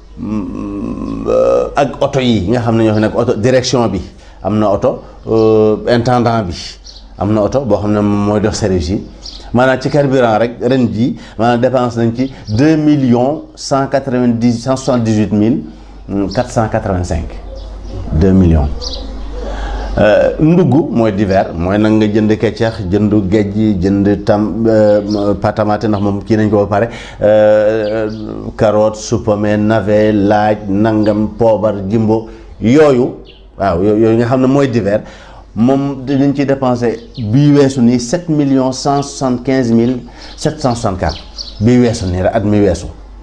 Speaker 3: ak oto yi nga xam ne ñoo fi nekk oto direction bi am na oto intendant bi am na oto boo xam ne mooy dox service yi maanaam ci carburant rek ren ji maanaam dépense nañ ci deux millions cent quatre-vingt-dix cent soixante-dix-huit mille quatre cent quatre-vingt-cinq deux millions ndugg mooy divers mooy nag nga jënd keccax jënd géej jënd tam patamate ndax moom kii nañ ko ba pare carotte supame navet laaj nangam poobar jimbo yooyu waaw yooyu nga xam ne mooy divers moom dinañ ci dépensé bii weesu nii sept millions cent soixante quinze mille sept cent soixante quatre bii weesu nii rek at mi weesu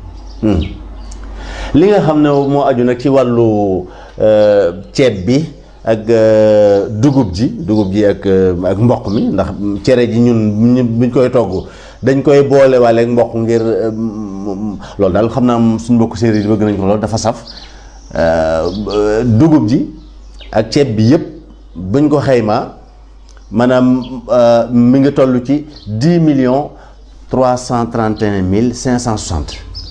Speaker 3: li nga xam ne moo aju nag ci wàllu ceeb bi ak dugub ji dugub ji ak ak mboq mi ndax cere ji ñun buñ koy togg dañ koy boole waale ak mboq ngir loolu daal xam naa suñ mbokk séeréer yi bëgg nañ ko loolu dafa saf dugub ji ak ceeb bi yëpp buñ ko xaymaa maanaam mi ngi toll ci dix millions trois cent trente et un mille cinq cent soixante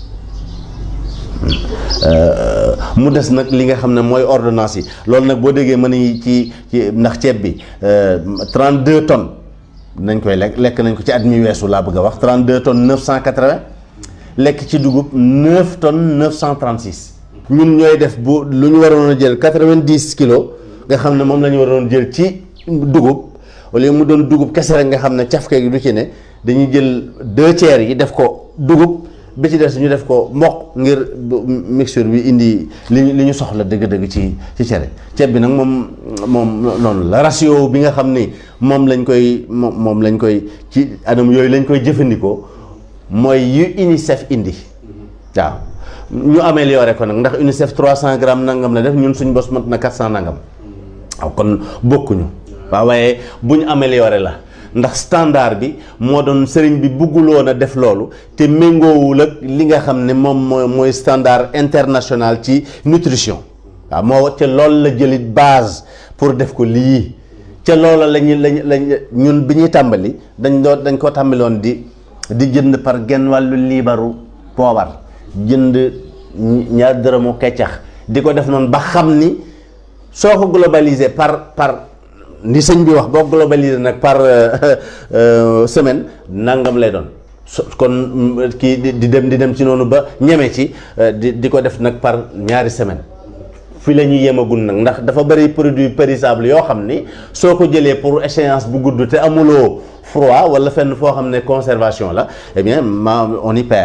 Speaker 3: mu des nag li nga xam ne mooy ordonnance yi loolu nag boo déggee mën nañu ci ci ndax ceeb bi 32 tonnes nañ koy lekk lekk nañ ko ci at mi weesu laa bëgg a wax 32 tonnes 980 lekk ci dugub 9 tonnes 936. ñun ñooy def bu lu ñu waroon a jël 90 kilos nga xam ne moom la ñu waroon jël ci dugub wala mu doon dugub kese rek nga xam ne cafke gi du ci ne dañuy jël deux tiers yi def ko dugub. bi ci des ñu def ko mboq ngir mixture bi indi li ñu li ñu soxla dëgg-dëgg ci ci cere ceeb bi nag moom moom noonu la ratio bi nga xam ni moom lañ koy moom moom lañ koy ci anam yooyu lañ koy jëfandikoo mooy yu UNICEF indi waaw ñu amélioré ko nag ndax UNICEF 300 grammes nangam la def ñun suñ bos mat na 400 nangam waaw kon bokkuñu waaw waaye bu ñu amélioré la. ndax standard bi moo doon sëriñ bi bugguloon a def loolu te méngoowul ak li nga xam ne moom mooy mooy standard international ci nutrition waaw moo ca loolu la jëlit base pour def ko lii ca loola lañu lañ lañ ñun bi ñuy tàmbali dañ doon dañ ko tàmbaloon di di jënd par genn wàllu liibaru poobar jënd ñaar dërëmu keccax di ko def noonu ba xam ni soo ko globalisé par par ni sëñ bi wax boo globalisé nag par semaine nangam lay doon kon kii di dem di dem ci noonu ba ñeme ci di di ko def nag par ñaari semaine fi la ñuy yemagul nag ndax dafa bëri produit périssable yoo xam ni soo ko jëlee pour échéance bu gudd te amuloo froid wala fenn foo xam ne conservation la eh bien ma on y perd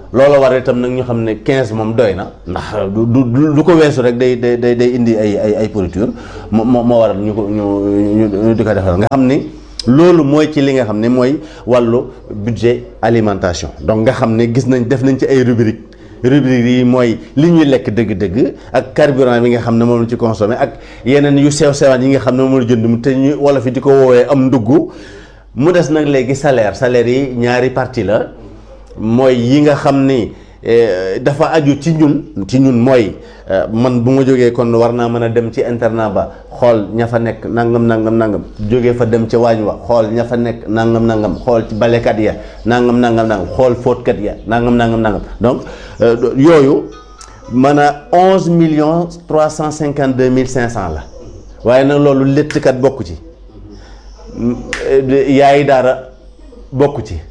Speaker 3: loolu war itam nag ñu xam ne 15 moom doy na ndax du du du ko weesu rek day day day day indi ay ay ay pourriture moo moo moo waral ñu ko ñu ñu di ko defal nga xam ni loolu mooy ci li nga xam ne mooy wàllu budget alimentation donc nga xam ne gis nañ def nañ ci ay rubrique rubrique yi mooy li ñuy lekk dëgg-dëgg ak carburant bi nga xam ne moom la ci consommé ak yeneen yu sew sewaan yi nga xam ne moom la jënd mu te ñu wolof yi di ko woowee am ndugg mu des nag léegi salaire salaire yi ñaari partie la mooy yi nga xam ni dafa aju ci ñun ci ñun mooy man bu ma jógee kon war naa mën a dem ci internat ba xool ña fa nekk nangam nangam nangam jógee fa dem ca waañ wa xool ña fa nekk nangam nangam xool ci balekat ya nangam nangam nangam xool fóotkat ya nangam nangam nangam donc yooyu man a onze millions trois cent cinquante deux mille cinq cent la waaye nag loolu léttkat bokku ci yaayi daara bokku ci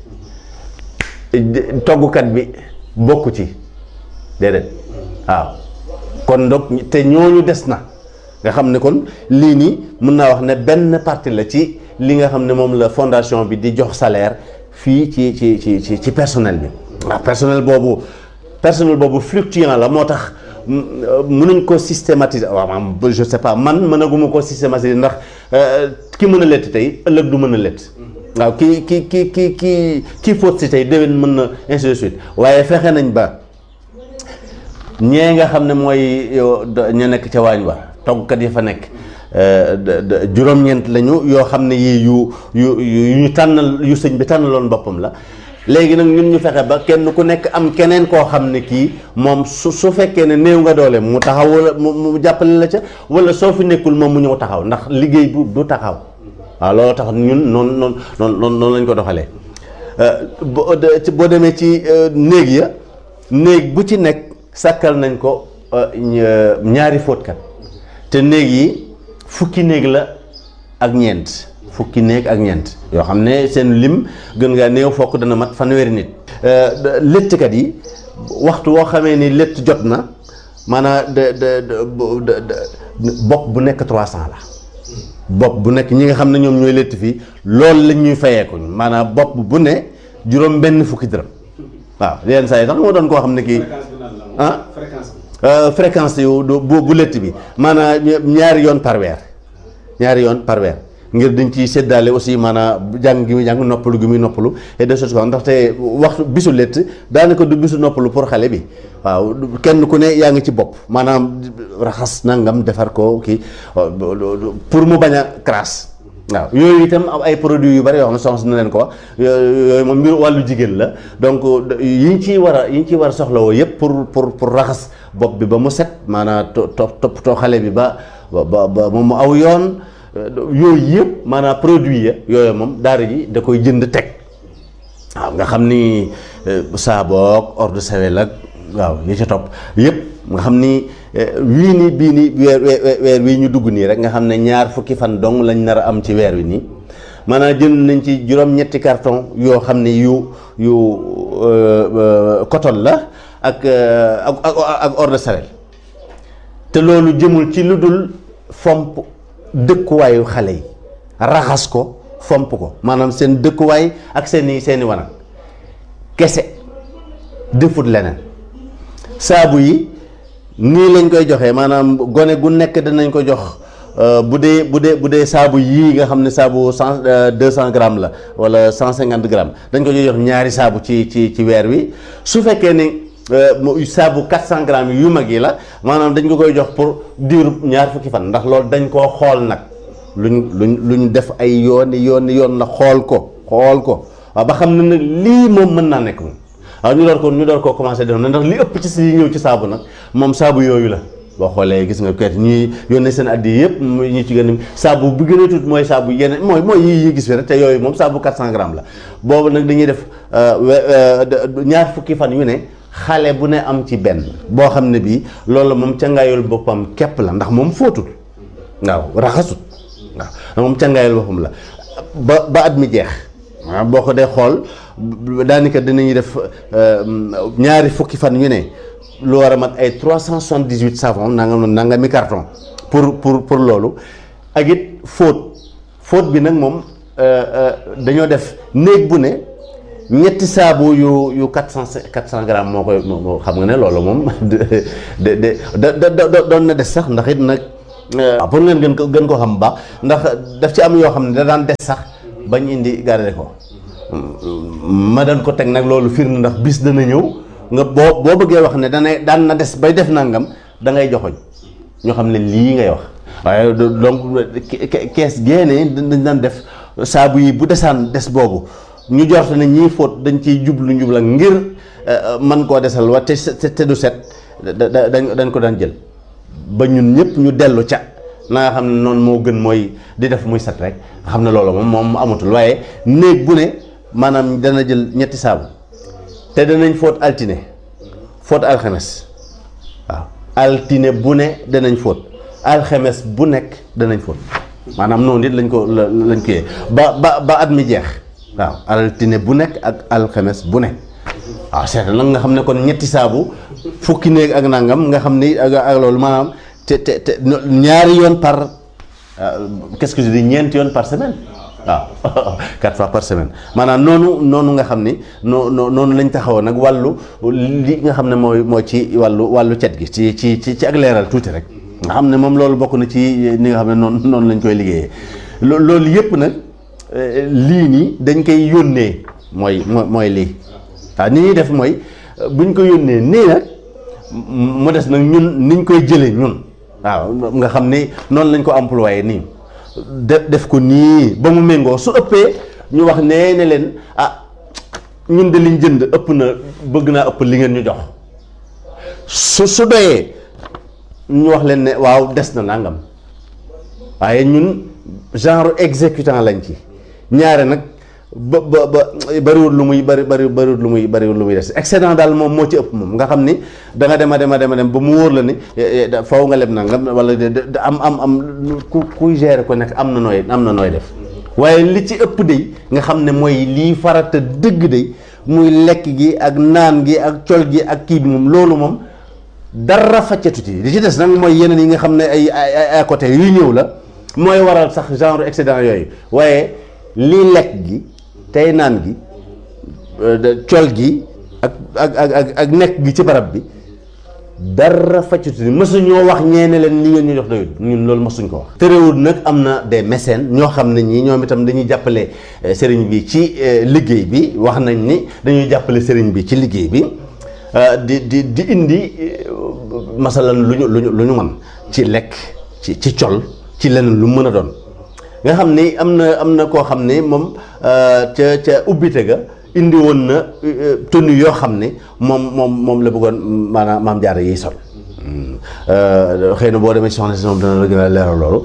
Speaker 3: toggukat bi bokku ci déedéet waaw kon donc te ñooñu des na nga xam ne kon lii nii mën naa wax ne benn partie la ci li nga xam ne moom la fondation bi di jox salaire fii ci ci ci ci ci personnel bi waaw personnel boobu personnel boobu fluctuant la moo tax mënuñ ko systématiser waaw maam je sais pas man mënaguma ko systématiser ndax ki mën a lett tey ëllëg du mën a lett waaw ki ki ki ki ki kii fóot si tey déwén mën na ainsi de suite waaye fexe nañ ba ñee nga xam ne mooy ña nekk ca waañ wa toggkat yi fa nekk juróom-ñeent lañu yoo xam ne yii yu yu yu ñu tànnal yu sëñ bi tànnaloon boppam la léegi nag ñun ñu fexe ba kenn ku nekk am keneen koo xam ne kii moom su su fekkee ne néew nga doole mu taxaw wala mu jàppale la ca wala soo fi nekkul moom mu ñëw taxaw ndax liggéey bu du taxaw waaw loolu tax ñun noonu noonu noonu noonu lañ ko doxalee boo demee ci néeg ya néeg bu ci nekk sàkkal nañ ko ñaari fóotkat te néeg yi fukki néeg la ak ñeent fukki néeg ak ñeent yoo xam ne seen lim gën ngaa néew fokk dana mat fanweeri nit léttkat yi waxtu woo xamee ni létt jot na maanaam de de bopp bu nekk 300 la bopp bu nekk ñi nga xam ne ñoom ñooy létt fii loolu lañ ñuy fayeekuñ maanaam bopp bu ne juróom benn fukki dërëm waaw yenn saa yi sax moo doon koo xam ne kii ah fréquence yu bu bu létt bi maanaam ñaari yoon par weer ñaari yoon par weer ngir dañ ci séddaale aussi maanaam jàng gi muy jàng noppalu gi muy noppalu et de choses ndaxte waxtu bisu létt daanaka du bisu noppalu pour xale bi waaw kenn ku ne yaa ngi ci bopp maanaam raxas nangam defar ko kii pour mu bañ a crasse waaw yooyu itam am ay produits yu bari yoo xam ne soxna na leen ko wax yooyu moom mbir wàllu jigéen la donc yi ñu ciy war a yi ñu ciy war a soxlawoo yëpp pour pour pour raxas bopp bi ba mu set maanaam to toppatoo xale bi ba ba ba moom mu aw yoon yooyu yëpp maanaam produit ya yooyu moom daara ji da koy jënd teg waaw nga xam ni saaboog eau de Javel ak waaw yi ca topp yëpp nga xam ni wii nii bii nii weer weer wii ñu dugg nii rek nga xam ne ñaar fukki fan dong lañ nar a am ci weer wi nii maanaam jënd nañ ci juróom-ñetti carton yoo xam ne yu yu coton la ak ak ak eau de Javel te loolu jëmul ci lu dul fomp dëkkuwaayu xale yi raxas ko fomp ko maanaam seen dëkkuwaay ak seeni seeni wanag kese defut leneen saabu yi nii lañ koy joxee maanaam gone gu nekk danañ ko jox bu dee bu dee bu dee saabu yii nga xam ne saabu cent deux cent grammes la wala cent cinquante grammes dañ ko jox ñaari saabu ci ci ci weer wi su fekkee ni saabu 400 grammes yu mag yi la maanaam dañ ko koy jox pour diiru ñaar fukki fan ndax loolu dañ koo xool nag luñ luñ luñ def ay yooni yooni yoon la xool ko xool ko waaw ba xam ne nag lii moom mën naa nekk moom waaw ñu door ko ñu door koo commencé def ndax li ëpp ci si ñëw ci saabu nag moom saabu yooyu la boo xoolee gis nga kayit ñuy yónnee seen addi yëpp ñu ci gën a saabu bu gën a tuut mooy saabu yeneen mooy mooy yi yi gis fi rek te yooyu moom saabu 400 grammes la boobu nag dañuy def ñaar fukki fan yu ne xale bu ne am ci benn boo xam ne bii loolu moom cangaayul boppam képp la ndax moom fóotul waaw raxasut waaw moom cangaayul boppam la ba ba at mi jeex waaw boo ko dee xool daanaka dinañuy def ñaari fukki fan yu ne lu war a mat ay trois cent soixante-dix-huit savon nangam nangami carton pour pour pour loolu ak it fóot fóot bi nag moom dañoo def néeg bu ne ñetti saabu yu yu quatre cent quatre cent grammes moo koy moo xam nga ne loolu moom de de de da doon na des sax ndax it nag waaw pour ngeen gën ko gën koo xam bu baax ndax daf ci am yoo xam ne da daan des sax bañ indi garder ko ma daan ko teg nag loolu firnde ndax bis dana ñëw nga boo boo bëggee wax ne dana daan na des bay def nangam da ngay joxoñ ñoo xam ne lii ngay wax waaye donc kees génne dañ daan def saabu yi bu desaan des boobu ñu jorte ne ñii fóot dañ ciy jublu njubla ngir man koo desal wa te te du set dañ dañ ko daan jël ba ñun ñëpp ñu dellu ca na nga xam ne noonu moo gën mooy di def muy set rek nga xam ne loolu moom moom amatul waaye néeg bu ne maanaam dana jël ñetti saabu te danañ fóot altine fóot alxames waaw altine bu ne danañ fóot alxames bu nekk danañ fóot maanaam noonu it lañ ko lañ ko yee ba ba ba at mi jeex waaw altine bu nekk ak alxames bu ne waaw seetal nag nga xam ne kon ñetti saabu fukki néeg ak nangam nga xam ni ak ak loolu maanaam te te te ñaari yoon par qu'est-ce que je dis ñeenti yoon par semaine waaw quatre fois par semaine maanaam noonu noonu nga xam ni noo noonu lañ taxawoon nag wàllu li nga xam ne mooy mooy ci wàllu wàllu cet gi ci ci ci ci ak leeral tuuti rek nga xam ne moom loolu bokk na ci ni nga xam ne noonu noonu lañ koy liggéeyee loolu yëpp nag lii nii dañ koy yónnee mooy mooy lii waaw ni ñuy def mooy buñ ko yónnee nii nag mu des nag ñun niñ koy jëlee ñun waaw nga xam ni noonu lañ ko employé nii def def ko nii ba mu méngoo su ëppee ñu wax nee ne leen ah ñun de liñ jënd ëpp na bëgg naa ëpp li ngeen ñu jox su su doyee ñu wax leen ne waaw des na nangam waaye ñun genre exécutant lañ ci ñaare nag ba ba ba bariwul lu muy bari bari bariwul lu muy bariwul lu muy des excédent daal moom moo ci ëpp moom nga xam ni da nga dem a dem a dem a dem ba mu wóor la ni faw nga leb nangam wala am am am ku kuy gérer ko nekk am na nooy am na nooy def waaye li ci ëpp de nga xam ne mooy lii farata dëgg de muy lekk gi ak naan gi ak col gi ak kii bi moom loolu moom dara faccatu ci li ci des nag mooy yeneen yi nga xam ne ay ay à côté yu ñëw la mooy waral sax genre excédent yooyu waaye lii lekk gi tey naan gi col gi ak ak ak ak nekk gi ci barab bi dara faccatu ni mësuñoo wax ñeene leen li ngeen ñu jox doyul ñun loolu mësuñ ko wax terewul nag am na des mécènes ñoo xam ne ñii ñoom itam dañuy jàppale sëriñ bi ci liggéey bi wax nañ ni dañuy jàppale sëriñ bi ci liggéey bi di di di indi masalan lu ñu lu ñu lu ñu mën ci lekk ci ci col ci leneen lu mën a doon nga xam ni am na am na koo xam ne moom ca ca ubbite ga indi woon na tenue yoo xam ne moom moom moom la bëggoon maanaam maam jaara yiy sol xëy na boo demee ci soxna si moom dana la gën a leeral loolu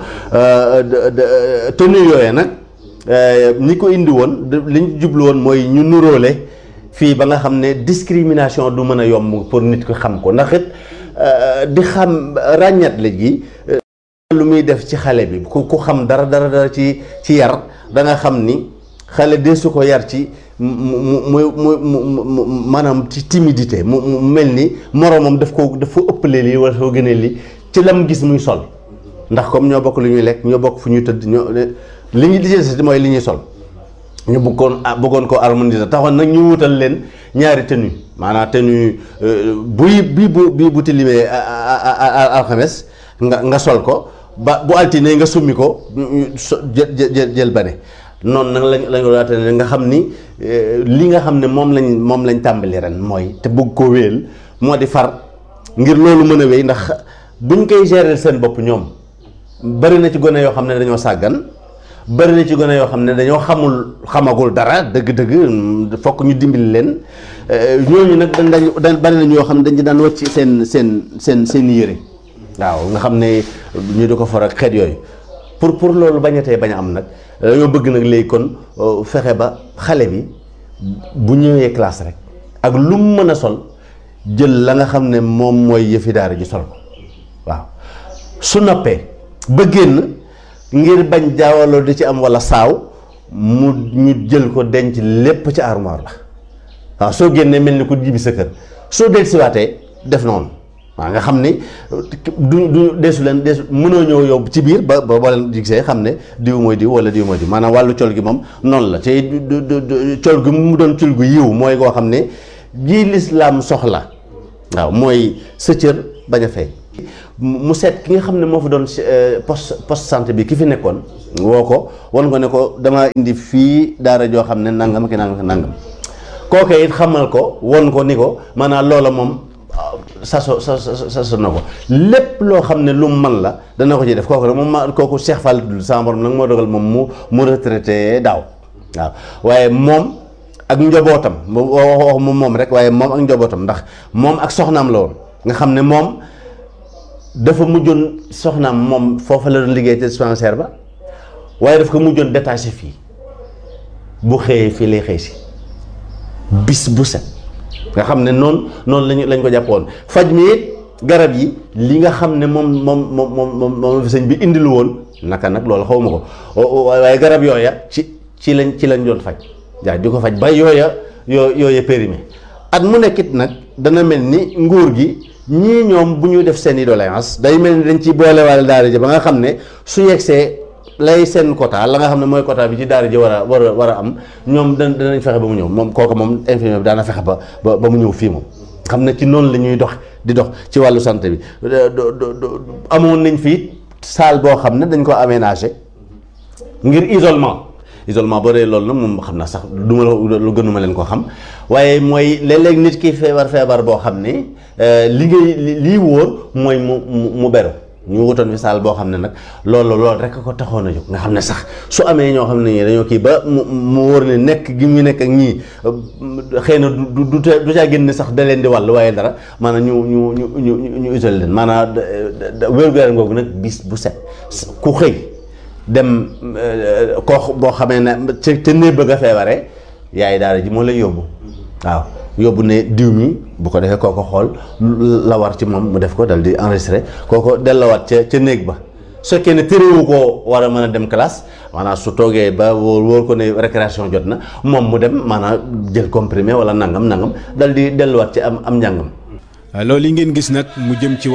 Speaker 3: tenue yooyee nag ñi ko indi woon li ñu jublu woon mooy ñu nuróole fii ba nga xam ne discrimination du mën a yomb pour nit ko xam ko ndax it di xam ràññat la gi lu muy def ci xale bi ku ku xam dara dara dara ci ci yar da nga xam ni xale de su ko yar ci mu mu mu mu maanaam ci timidité mu mu mel ni moroomam daf ko daf ko ëppalee lii wala soo gënee lii ci lam gis muy sol ndax comme ñoo bokk lu ñuy lekk ñoo bokk fu ñuy tëdd ñoo li ñu li ci mooy li ñuy sol ñu bëggoon bëggoon ko harmoniser taxoon nag ñu wutal leen ñaari tenue maanaam tenue buy bii bu bii bu tilimee alxames nga nga sol ko ba bu altine nga summi ko jël jël jël bane noonu nag lañ lañ ko waate ne nga xam ni li nga xam ne moom lañ moom lañ tàmbali ren mooy te bëgg ko wéel moo di far ngir loolu mën a wéy ndax buñ koy gérer seen bopp ñoom bari na ci gone yoo xam ne dañoo sàggan bari na ci gone yoo xam ne dañoo xamul xamagul dara dëgg-dëgg fokk ñu dimbali leen ñooñu nag dañ dañ bari na ñoo xam ne dañ ci daan wàcc seen seen seen seen yére waaw nga xam ne ñu di ko for ak xeet yooyu pour pour loolu bañatee bañ a am nag dañoo bëgg nag léegi kon fexe ba xale bi bu ñëwee classe rek ak lu mu mën a sol jël la nga xam ne moom mooy yëfi daara ji sol ko waaw su noppee ba génn ngir bañ jaawaloo di ci am walla saaw mu ñu jël ko denc lépp ci armoire la waaw soo génnee mel ni ku jibi sa kër soo del siwaatee def noonu waaw nga xam ni du du deesu leen deesu mënoo ñëw yow ci biir ba ba boo leen gisee xam ne diw mooy diw wala diw mooy diw maanaam wàllu col gi moom noonu la te du du col gi mu doon col gu yiw mooy koo xam ne ji lislaam soxla waaw mooy sa cër bañ a feeñ mu seet ki nga xam ne moo fa doon poste poste santé bi ki fi nekkoon woo ko wan ko ne ko dama indi fii daara joo xam ne nangam ki nangam ki nangam kooke it xamal ko won ko ni ko maanaam loola moom saso sa saso na ko lépp loo xam ne lu mu man la dana ko ci def kooku nag moom ma kooku Cheikh Fall dul sama borom nag moo dogal moom mu mu retraité daaw waaw waaye moom ak njobootam wax moom moom rek waaye moom ak njobootam ndax moom ak soxnaam la woon nga xam ne moom dafa mujjoon soxnaam moom foofa la doon liggéey te dispensaire ba waaye daf ko mujjoon détaché fii bu xëyee fii lay xëy si bis bu set nga xam ne noonu noonu lañu lañ ko jàppoon faj mi it garab yi li nga xam ne moom moom moom moom moom fi sëñ bi indilu woon naka nag loolu xaw ma ko waaye garab yooya ci ci lañ ci lañ doon faj waaw di ko faj ba yooya yoo yooya périmé at mu nekkit nag dana mel ni nguur gi ñii ñoom bu ñu def seen i doléance day mel ni dañ ci boolewaale daara ji ba nga xam ne su yegsee lay seen quota la nga xam ne mooy quota bi ci daara ji war a war a war a am ñoom da danañ fexe ba mu ñëw moom kooku moom infirmier bi daana fexe ba ba ba mu ñëw fii moom xam ne ci noonu la ñuy dox di dox ci wàllu santé bi amoon nañ fii salle boo xam ne dañ ko aménagé ngir isolement isolement boo dee loolu nag moom xam naa sax du ma lu gënuma leen ko xam waaye mooy léeg-léeg nit ki feebar feebar boo xam ne li ngay lii wóor mooy mu mu beru ñu wutoon fi saal boo xam ne nag loolu loolu rek ko taxoon a jóg nga xam ne sax su amee ñoo xam ne ñii dañoo kii ba mu mu wóor ne nekk gi mu nekk ak ñii xëy na du du du caa génn sax da leen di wàll waaye dara maanaam ñu ñu ñu ñu ñu isolé leen maanaam wér-gu-yaram googu nag bis bu set ku xëy dem koo boo xamee ne ca ca néeg bëgg a feebaree yaay daara ji moo lay yóbbu waaw. yóbbu ne diw mi bu ko defee kooko xool la war ci moom mu def ko dal di enregistré kooko dellawaat ca ca néeg ba su fekkee ne téréwu koo war a mën a dem classe maanaam su toogee ba wóor wóor ko ne récréation jot na moom mu dem maanaam jël comprimé wala nangam nangam dal di delluwaat ci am am njàngam.
Speaker 2: loolu yi ngeen gis nag mu jëm ci